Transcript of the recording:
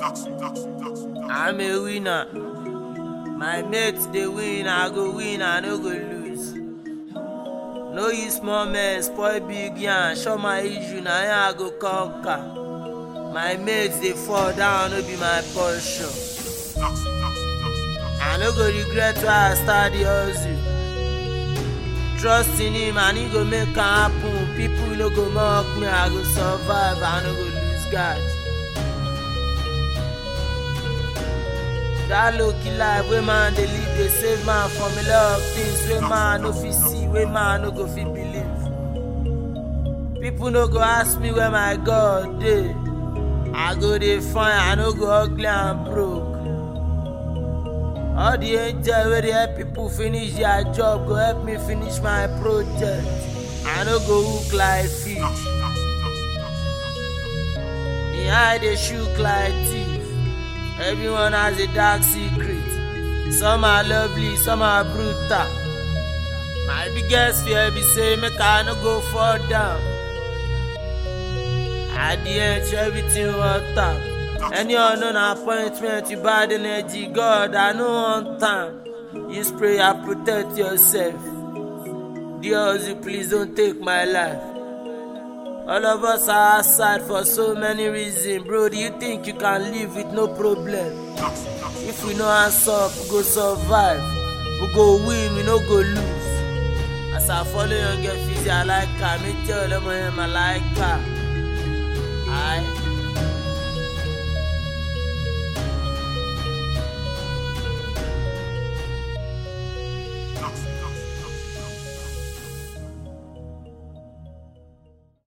I'm a winner. My mates they win, I go win, I no go lose. No use small men, spoil big yarn, show my issue, na here I go conquer. My mates they fall down, no be my portion. I no go regret why I start the hustle. Trust in him and he go make am happen. People no go mock me, I go survive, I no go lose God. that low key life wey man dey live dey save man from a lot of things wey man no fit see wey man no go fit believe people no go ask me where my god dey i go dey fine i no go ugly and broke all the angel wey dey help people finish their job go help me finish my project i no go hook like fish me eye dey shook like thief. Everyone has a dark secret. Some are lovely, some are brutal. My biggest fear be say make I no go fall down. At the end, everything worked out. Any unknown appointment, you bad energy, God, I know one time. Use prayer, protect yourself. Dear you please don't take my life. All of us are outside for so many reasons. Bro, do you think you can live with no problem? If we no answer up, we go survive. We go win, we no go lose. As I follow young girl, fizzy, I like her. Me tell them I am a like her. Aye.